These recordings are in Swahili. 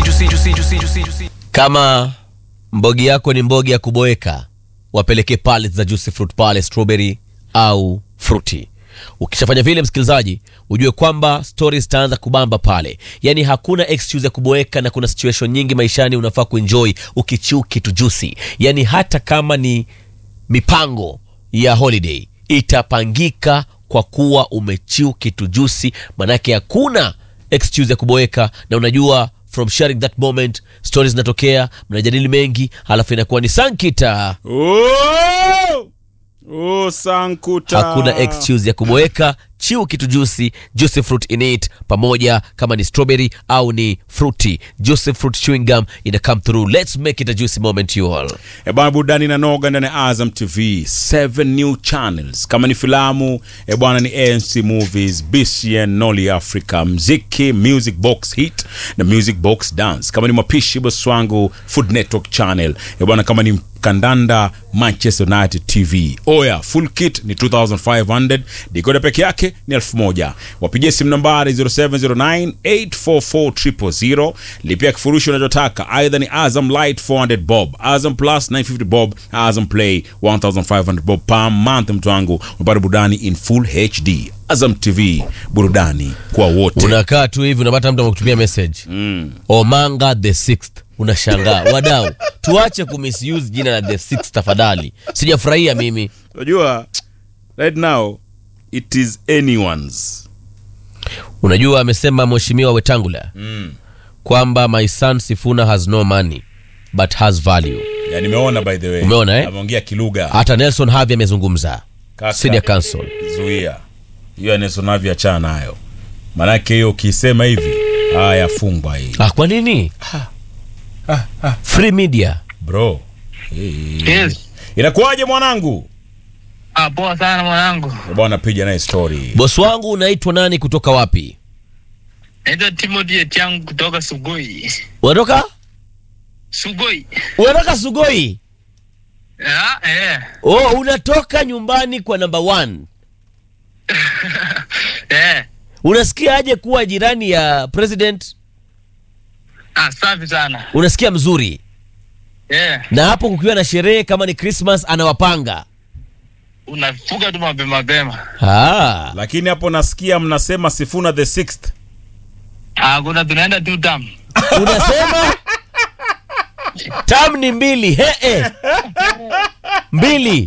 juicy, juicy, juicy, juicy, juicy. kama mbogi yako ni mbogi ya kuboeka wapelekee pallets za juicy fruit pale strawberry au fruity ukishafanya vile msikilizaji ujue kwamba stories zitaanza kubamba pale yaani hakuna excuse ya kuboeka na kuna situation nyingi maishani unafaa kuenjoy ukichiu kitu juicy yaani hata kama ni mipango ya holiday itapangika kwa kuwa umechiu kitu juicy manake hakuna excuse ya kuboeka na unajua from sharing that moment stories zinatokea mnajadili mengi halafu inakuwa ni sankita Oh! Oh, sankuta hakuna excuse ya kuboeka chiu kitu juicy juicy fruit in it pamoja kama ni strawberry au ni fruity juicy fruit chewing gum ina come through let's make it a juicy moment you all ebwana burudani na noga ndani ya azam tv 7 new channels kama ni filamu ebwana ni anc movies bcn noli africa mziki music box hit na music box dance kama ni mapishi bosi wangu food network channel ebwana kama ni kandanda manchester united tv oya full kit ni 2500 dikoda peke yake ni 1000 wapigie simu nambari 0709844000 lipia kifurushi unachotaka aidha ni azam light 400 bob azam plus 950 bob azam play 1500 bob per month mtu wangu unapata burudani in full hd azam tv burudani kwa wote unakaa tu hivi unapata mtu amekutumia message mm. omanga the sixth unashangaa wadau tuache kumisuse jina la the sixth tafadhali sijafurahia mimi unajua right now it is anyone's unajua amesema mheshimiwa wetangula mm. kwamba my son sifuna has no money but has value ya nimeona by the way Umeona, eh? ameongea kilugha hata nelson havi amezungumza Kaka. senior counsel zuia hiyo anesonavi achana nayo manake hiyo ukisema hivi haya fungwa hii ah, kwa nini free media bro Yes. inakuwaje mwanangu Ah, poa sana mwanangu. bwana piga naye story bosi wangu unaitwa nani kutoka wapi Naitwa Timothy Etiang kutoka Sugoi. unatoka Sugoi. unatoka sugoi Ah, eh. oh unatoka nyumbani kwa number one Eh. unasikia aje kuwa jirani ya president Ah, safi sana. unasikia mzuri Eh. na hapo kukiwa na sherehe kama ni christmas anawapanga Unafuga tu mapema mapema. ah. lakini hapo nasikia mnasema sifuna the sixth Ah, kuna tunaenda tu tam. unasema tam ni mbili hee mbili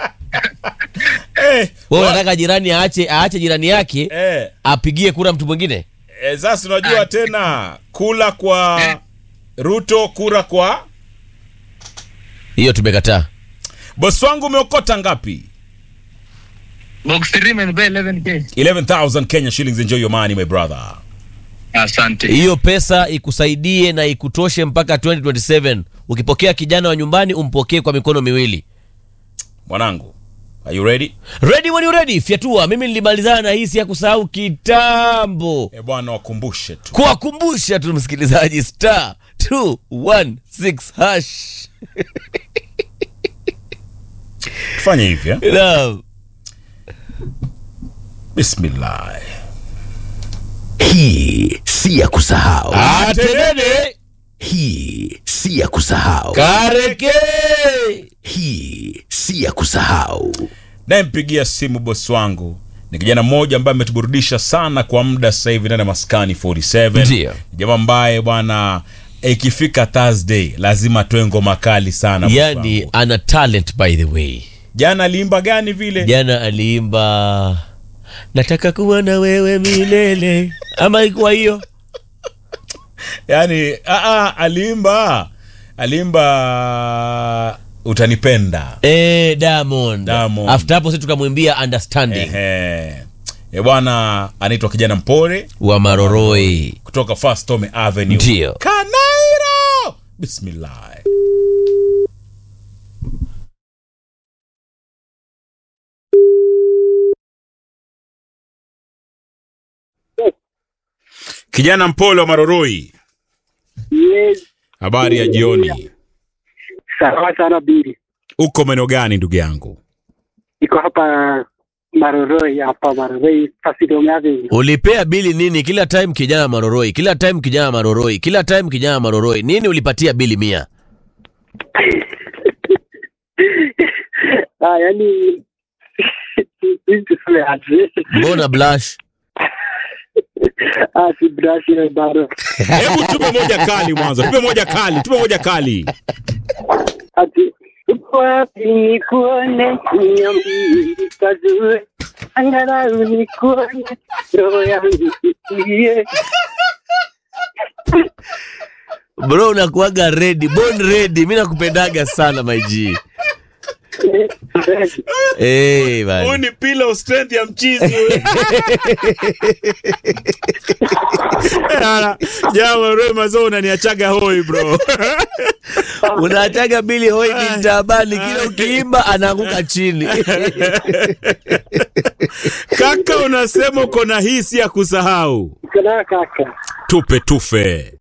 eh, we unataka jirani aache aache jirani yake eh, apigie kura mtu mwingine eh, sasa unajua tena kula kwa ruto kura kwa hiyo tumekataa bosi wangu umeokota ngapi Box 3 imenipea 11k. 11000 kenya shillings enjoy your money my brother Asante. hiyo pesa ikusaidie na ikutoshe mpaka 2027 ukipokea kijana wa nyumbani umpokee kwa mikono miwili mwanangu are you ready ready when you ready fyatua mimi nilimalizana na hii si ya kusahau kitambo eh bwana wakumbushe tu kuwakumbusha tu msikilizaji star 216 hash tufanye hivi eh? Naam. bismillah Hii si ya kusahau. atenene Hii si ya kusahau. kareke Hii si ya kusahau. nayempigia simu bosi wangu ni kijana mmoja ambaye ametuburudisha sana kwa muda sasa hivi ndani ya maskani 47 Ndio. Ni jamaa ambaye bwana ikifika thursday lazima atoe ngoma kali sana bosi yani wangu. ana talent by the way jana aliimba gani vile jana aliimba nataka kuwa na wewe milele ama ikuwa hiyo yani aa, aliimba aliimba utanipenda eh, Diamond. Diamond. after hapo si tukamwimbia understanding Ehe. E bwana anaitwa kijana mpore wa maroroi kutoka First Tome Avenue. Ndio. Kanairo. Bismillah. Kijana mpole wa Maroroi, Yes, habari ya jioni. sawa sana Bili. Uko maeneo gani ndugu yangu? Iko hapa Maroroi hapa Maroroi Fasidom Avenue. ulipea bili nini kila time kijana maroroi kila time kijana maroroi kila time kijana maroroi nini ulipatia bili mia Ah, yani sisi tuseme aje. mbona blush Ah, si brush ile bado. hebu tupe moja kali mwanzo tupe moja kali tupe moja kali Ati uko wapi nikuone niambie kazue angalau nikuone roho yangu isikie. bro unakuaga ready born ready mi nakupendaga sana maiji hey, huu ni pillow strength ya mchizi jama mazo unaniachaga hoi bro unaachaga bili hoi bintabani kila ukiimba anaanguka chini kaka unasema uko na hisi ya kusahau Kana kaka. tupe tufe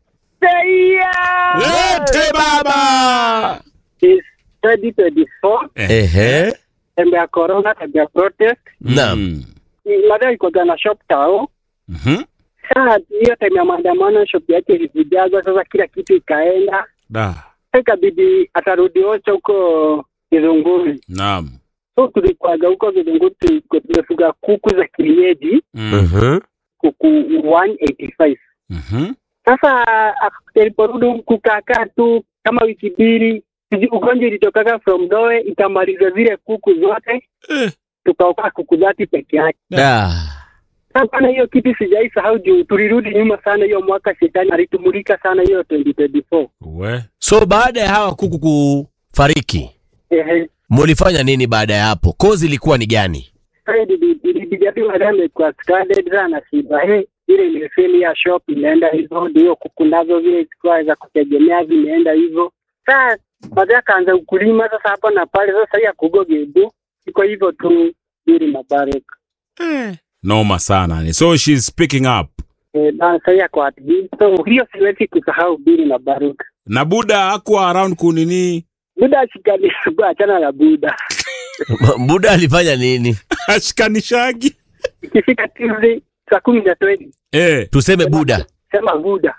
lete baba Is 2024 ehe tembe ya corona tembe ya protest naam Mm. madai iko na shop tao Mhm. Sasa hiyo time ya maandamano shop yake ilivujazwa, sasa kila kitu ikaenda, Da. Sasa ikabidi atarudi Ocha huko Kizunguri. Naam. So tulikuwaga huko Kizunguri, tulikuwa tumefuga kuku za kienyeji, Mm. Mhm. kuku 185 Mhm. Sasa ak- aliporudi kukakaa tu kama wiki mbili, sijui ugonjwa ilitokaga from Doe ikamaliza zile kuku zote, Eh. tukaokaa kuku dhati peke yake. Da. Sasa na hiyo kitu sijaisahau juu tulirudi nyuma sana hiyo mwaka, shetani alitumulika sana hiyo 2024. We. so baada ya hawa kuku kufariki Ehe. mulifanya nini baada ya hapo kozi ilikuwa ni gani ilijaribu amekuwa stranded sana shida he ile ilifeli ya shop imeenda hivyo ndio kuku nazo vile zilikuwa za kutegemea zimeenda hivyo saa baadaye akaanza ukulima sasa hapa na pale sasa hii akugogebu iko hivyo tu bili mabarek Noma sana. ni. So she's picking up. eh, na sasa hii ako at Bill. so hiyo siwezi kusahau bili mabaruk Na Buda hakuwa around kunini. buda ashikanisugua achana na buda buda alifanya nini Ashikanishagi. ikifika Tuesday saa kumi na tweni Eh. tuseme buda sema buda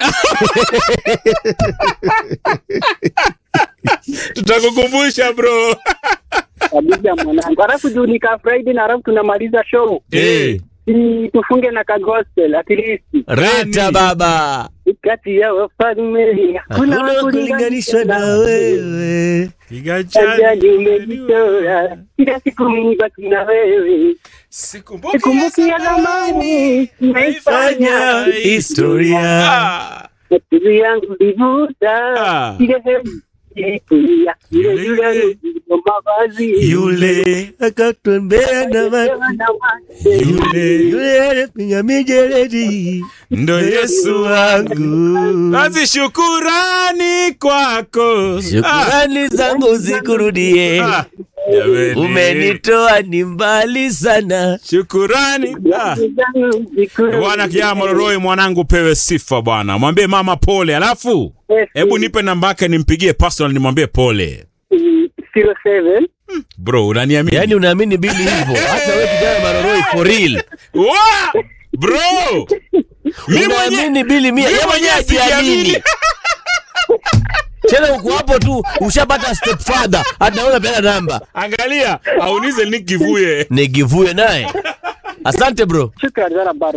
Tutakukumbusha bro. kabisa mwanangu alafu juu nika friday na alafu tunamaliza show Eh. si tufunge na ka gospel at least reta baba kati ya wafalme hakuna hakuna kulinganishwa na wewe Ajali umejitoa kila siku nibaki na wewe sikumbuki ya zamani naifanya historia akili yangu livuta Ah. ile hemu ilikulia ile yule ndio mavazi yule akatembea na Yule. yule alipiga mijeledi Ndo Yesu wangu Basi shukurani kwako. shukurani zangu zikurudie Ah. Jameni. umenitoa ni mbali sana Shukurani. Ah. Bwana Kiama Mororoi mwanangu pewe sifa bwana. Mwambie mama pole. Alafu hebu nipe namba yake nimpigie personal nimwambie pole. 07 Bro, unaniamini? yaani unaamini bili hivyo hata we kijana maroroi for real Wa! Bro! Mimi mwenyewe unaamini bili mia mimi ye mwenyewe mwenyewe ajiamini sijiamini. tena uko hapo tu ushapata step father anaona pena namba Angalia, aunize Nick Kivuye. nigivue naye asante bro shukrani sana bado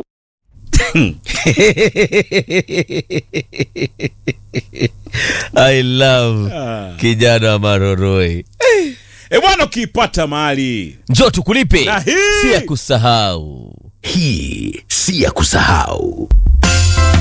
i love kijana wa maroroi E bwana ukiipata mahali. njo tukulipe Na hii- si ya kusahau Hii si ya kusahau.